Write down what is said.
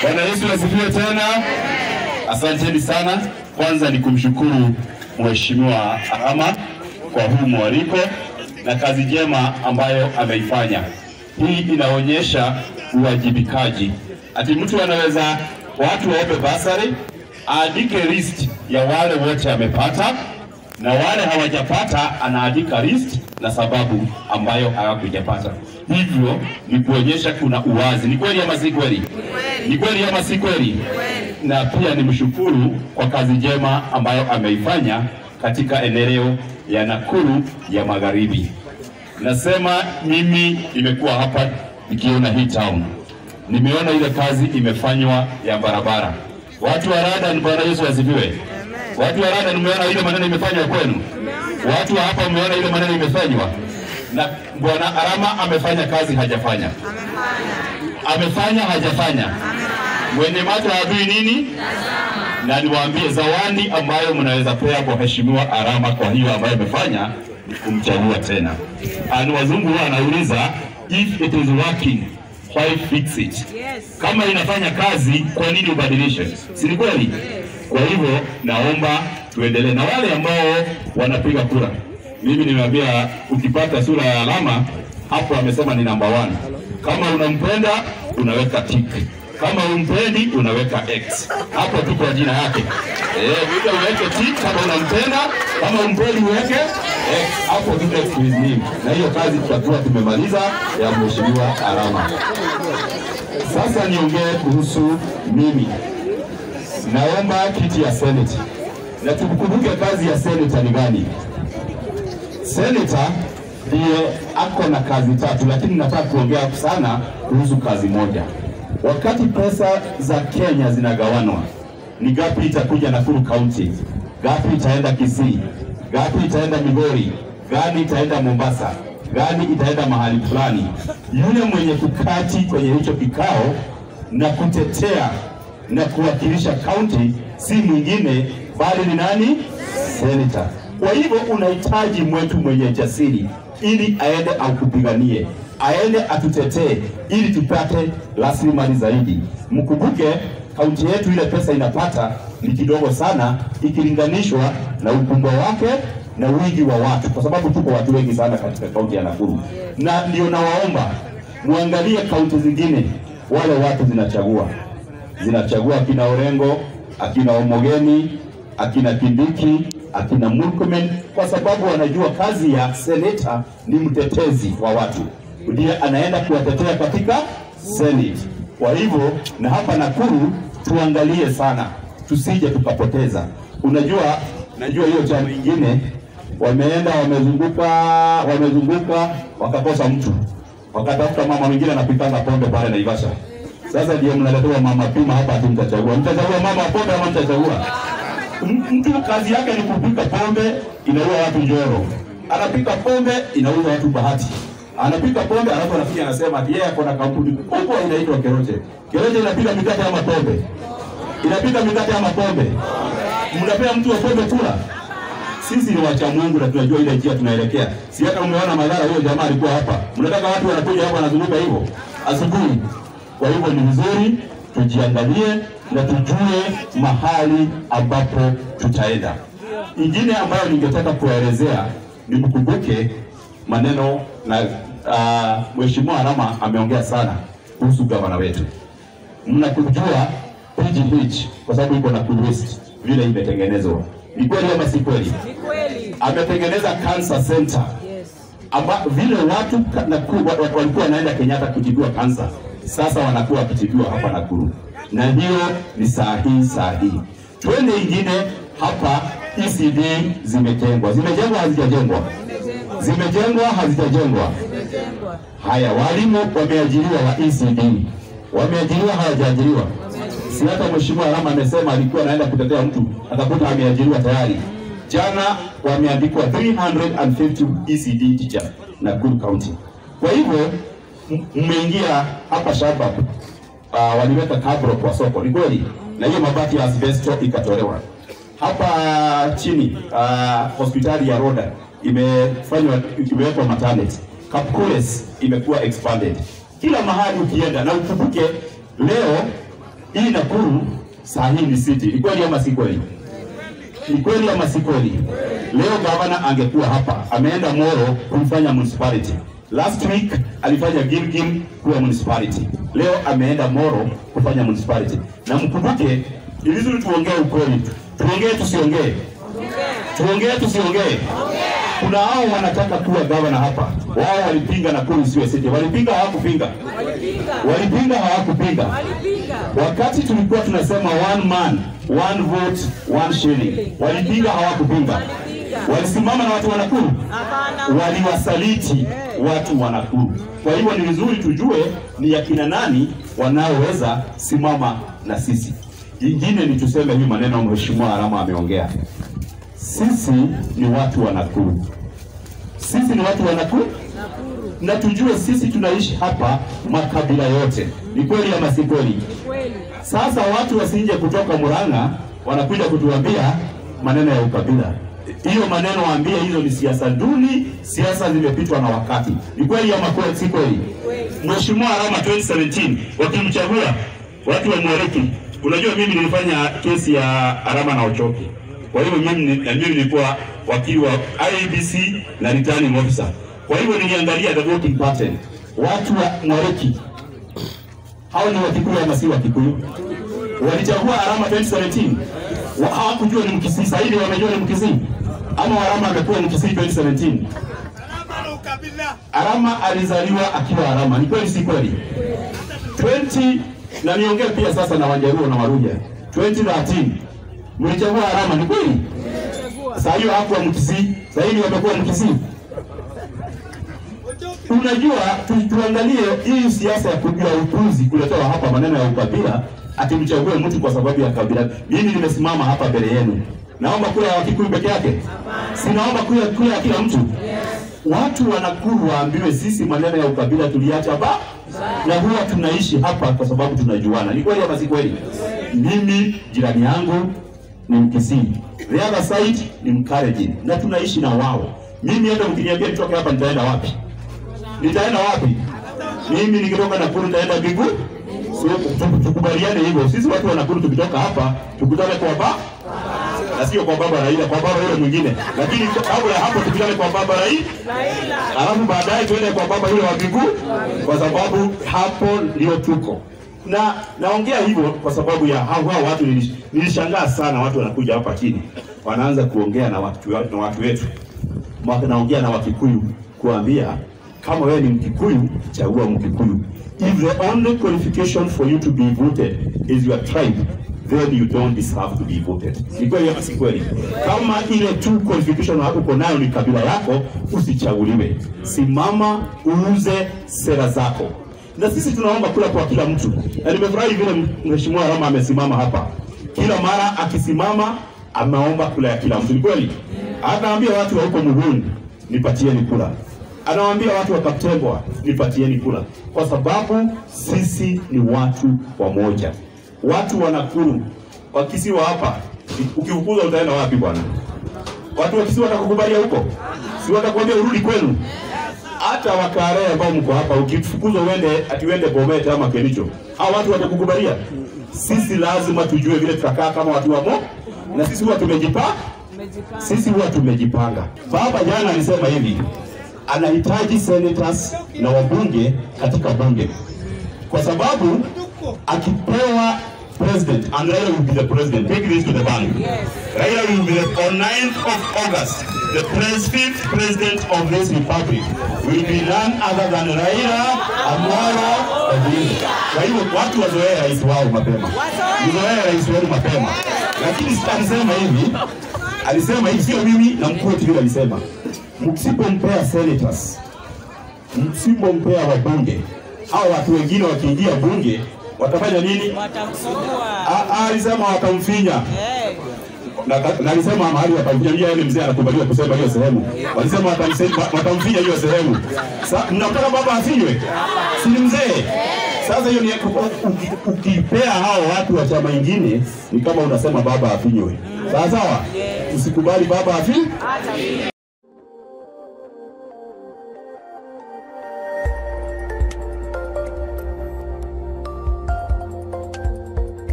Bwana Yesu asifiwe tena. Asanteni sana. Kwanza ni kumshukuru Mheshimiwa Arama kwa huu mwaliko na kazi njema ambayo ameifanya. Hii inaonyesha uwajibikaji, ati mtu anaweza watu waombe basari, aandike list ya wale wote amepata na wale hawajapata anaandika list na sababu ambayo hawakujapata. Hivyo ni kuonyesha kuna uwazi. Ni kweli ama si kweli? Ni kweli ama si kweli? Na pia ni mshukuru kwa kazi njema ambayo ameifanya katika eneo ya Nakuru ya Magharibi. Nasema mimi nimekuwa hapa nikiona hii town, nimeona ile kazi imefanywa ya barabara. Watu wa Rada, Bwana Yesu asifiwe. Watu wa Rada, nimeona ile maneno imefanywa kwenu. Watu wa hapa mmeona ile maneno imefanywa, na Bwana Arama amefanya kazi, hajafanya? Amefanya, hajafanya? Mwenye macho hajui nini? Na niwaambie zawadi ambayo mnaweza pea kwa Mheshimiwa Arama kwa hiyo ambayo amefanya ni kumchagua tena. Ani wazungu huwa anauliza if it is working why fix it? Kama inafanya kazi kwa nini ubadilishe? Si ni kweli? Kwa hivyo naomba tuendelee na wale ambao wanapiga kura. Mimi nimeambia ukipata sura ya alama hapo, amesema ni number one. Kama unampenda unaweka tick, kama umpendi unaweka X. Hapo tu kwa jina yake eh, vile uweke tick kama unampenda, kama umpendi uweke X. Hapo tu next to his name, na hiyo kazi tutakuwa tumemaliza ya mheshimiwa Arama. Sasa niongee kuhusu mimi naomba kiti ya seneti na tukumbuke kazi ya seneta ni gani. Seneta ndiye ako na kazi tatu, lakini nataka kuongea sana kuhusu kazi moja. Wakati pesa za Kenya zinagawanwa, ni gapi itakuja Nakuru County, gapi itaenda Kisii, gapi itaenda Migori, gani itaenda Mombasa, gani itaenda mahali fulani. Yule mwenye kukati kwenye hicho kikao na kutetea na kuwakilisha kaunti si mwingine bali ni nani? Senator. Kwa hivyo unahitaji mwetu mwenye jasiri ili aende akupiganie, aende atutetee ili tupate rasilimali zaidi. Mkumbuke kaunti yetu ile pesa inapata ni kidogo sana ikilinganishwa na ukubwa wake na wingi wa watu, kwa sababu tuko watu wengi sana katika kaunti ya Nakuru, na ndio nawaomba muangalie kaunti zingine, wale watu zinachagua zinachagua akina Orengo, akina Omogeni, akina Kindiki, akina Murkomen kwa sababu wanajua kazi ya seneta ni mtetezi wa watu, ndiye anaenda kuwatetea katika Senate. Kwa hivyo na hapa Nakuru tuangalie sana, tusije tukapoteza. Unajua, najua hiyo chama ingine wameenda wamezunguka, wamezunguka wakakosa mtu, wakatafuta mama mwingine anapikanga pombe pale Naivasha. Sasa ndio mnaletewa mama pima hapa, ati mtachagua. Mtachagua mama pombe ama mtachagua mtu? Kazi yake ni kupika pombe, inaua watu Njoro, anapika pombe, inauza watu Bahati, anapika pombe, alafu anakuja anasema ati yeye ako na kampuni kubwa inaitwa Keroche. Keroche inapika mikate ama pombe? Inapika mikate ama pombe? Mnapea mtu wa pombe kula? Sisi ni wacha Mungu na tunajua ile njia tunaelekea. Si hata umeona madhara, huyo jamaa alikuwa hapa. Mnataka watu wanakuja hapa wanazunguka hivyo asubuhi kwa hivyo ni vizuri tujiangalie na tujue mahali ambapo tutaenda. Ingine ambayo ningetaka kuwaelezea ni mkumbuke maneno na uh, Mheshimiwa Arama ameongea sana kuhusu gavana wetu. Mnakujua PGH kwa sababu iko na West vile imetengenezwa, ni kweli ama si kweli? Ametengeneza cancer center amba vile watu ka- Nakuru wa- wa- walikuwa wanaenda Kenyatta kutibiwa kansa, sasa wanakuwa wakitibiwa hapa Nakuru, na hiyo ni saa hii saa hii. Twende ingine hapa, ECD zimejengwa, zimejengwa hazijajengwa? Zimejengwa hazijajengwa? Haya, walimu wameajiriwa wa ECD, wameajiriwa hawajaajiriwa? Si hata Mheshimiwa Rama amesema alikuwa anaenda kutetea mtu akakuta ameajiriwa tayari. Jana wameandikwa 350 ECD teacher Nakuru County. Kwa hivyo m- mmeingia hapa shamba uh, waliweka kabro kwa soko, ni kweli, na hiyo mabati ya asbesto ikatolewa hapa chini. Uh, hospitali ya Roda imefanywa imewekwa maternity. Kapkures imekuwa expanded kila mahali ukienda, na ukumbuke leo hii Nakuru saa hii ni city. Ni kweli ama si kweli? Ni kweli ama si kweli? Leo gavana angekuwa hapa, ameenda Moro kumfanya municipality. Last week alifanya Gilgil kuwa municipality. Leo ameenda Moro kufanya municipality. Na mkumbuke, ni vizuri tuongee ukweli. Tuongee tusiongee? Tuongee tusiongee? Kuna hao wanataka kuwa gavana hapa. Wao walipinga Nakuru isiwe city. Walipinga hawakupinga? Walipinga hawakupinga? Wakati tulikuwa tunasema one man one vote one shilling, walipinga hawakupinga? Walisimama na watu wa Nakuru, waliwasaliti watu wa Nakuru. Kwa hivyo ni vizuri tujue ni akina nani wanaoweza simama na sisi. Ingine ni tuseme hii maneno Mheshimiwa Arama ameongea, sisi ni watu wa Nakuru, sisi ni watu wa Nakuru na tujue sisi tunaishi hapa makabila yote. Ni kweli ama si kweli? Sasa watu wasije kutoka Murang'a wanakuja kutuambia maneno ya ukabila. Hiyo maneno waambie, hizo ni siasa duni, siasa zimepitwa na wakati. Ni kweli ama kweli si kweli? Mheshimiwa Arama 2017 wakimchagua watu wa Mwariki, unajua mimi nilifanya kesi ya Arama na Ochoki. Kwa hivyo mimi ni- na mimi nilikuwa wakili wa IEBC na returning officer. Kwa hivyo niliangalia the voting pattern. Watu wa Mwariki hao ni Wakikuyu ama si Wakikuyu? Walichagua Arama 2017 Wa- hawakujua ni Mkisii, sasa hivi wamejua ni Mkisii ama Arama amekuwa Mkisii 2017? Arama alizaliwa akiwa Arama, ni kweli si kweli? 20 na niongee pia sasa na Wajaruo na Waruja, 2013 mlichagua Arama, ni kweli? Sasa hiyo hakuwa Mkisii, sasa hivi wamekuwa Mkisii. Unajua tu, tuangalie hii siasa ya kujua upuzi kuletewa hapa maneno ya ukabila, ati mchague mtu kwa sababu ya kabila. Mimi nimesimama hapa mbele yenu, naomba kura ya Wakikuyu peke yake? Sinaomba kura, kura ya kila mtu. Watu wa Nakuru waambiwe sisi maneno ya ukabila tuliacha ba na huwa tunaishi hapa kwa sababu tunajuana. Ni kweli ama si kweli? Mimi jirani yangu ni Mkisii, the other side ni Mkalenjin na tunaishi na wao. Mimi hata mkiniambia nitoke hapa nitaenda wapi? Nitaenda wapi? Mimi nikitoka Nakuru nitaenda Bigu. Sio tu- tukubaliane hivyo. Sisi watu wa Nakuru tukitoka hapa tukutane kwa ba na sio kwa baba Raila, kwa baba yule mwingine. Lakini kabla ya hapo tukutane kwa baba Raila, alafu baadaye tuende kwa baba yule wa Bigu, kwa sababu hapo ndio tuko na naongea hivyo kwa sababu ya hao hao watu. nilish- Nilishangaa sana watu wanakuja hapa chini wanaanza kuongea na watu, na watu wetu Mwaka naongea na Wakikuyu kuambia kama wewe ni Mkikuyu, chagua Mkikuyu. If the only qualification for you to be voted is your tribe, then you don't deserve to be voted. Ni kweli ama si kweli? Kama ile tu qualification uko nayo ni kabila yako, usichaguliwe. Simama uuze sera zako. Na sisi tunaomba kula kwa kila mtu, na nimefurahi vile Mheshimiwa Rama amesimama hapa, kila mara akisimama ameomba kula ya kila mtu. Ni kweli? Anaambia watu wa huko Muhuni, nipatieni kula. Anawaambia watu wa Kaptembwa, nipatieni kula, kwa sababu sisi ni watu wamoja. Watu wa Nakuru, wakisiwa hapa, ukifukuzwa utaenda wapi bwana? Watu wa Kisii watakukubalia huko, si watakwambia urudi kwenu? Hata Wakare ambao mko hapa, ukifukuzwa uende ati uende Bomet ama Kericho, hao watu watakukubalia? Sisi lazima tujue vile tutakaa kama watu wa mo, na sisi huwa tumejipanga sisi huwa tumejipanga. Baba jana alisema hivi, anahitaji senators na wabunge katika bunge, kwa sababu akipewa president and Raila will be the president. Take this to the bank. Raila will be the, on 9th of August, the pres, fifth president of this republic will be none other than Raila Amolo Odinga. Kwa hivyo watu wazoee rais wao mapema, mzoee rais wenu mapema. Lakini sasa alisema hivi, alisema hivi, sio mimi na mkuu wetu vile alisema, msipompea senators, msipompea wabunge, hao watu wengine wakiingia bunge watafanya nini? watamfungua. Ah, ah, alisema watamfinya Eh, na, na alisema mahali watamfinya, mjia yule mzee anakubaliwa kusema hiyo sehemu, walisema watamse- watamfinya hiyo sehemu. Sa mnataka baba afinywe, si ni mzee? Sasa hiyo ni uki- ukipea hao watu wa chama ingine ni kama unasema baba afinywe, sawa sawa. Usikubali baba afi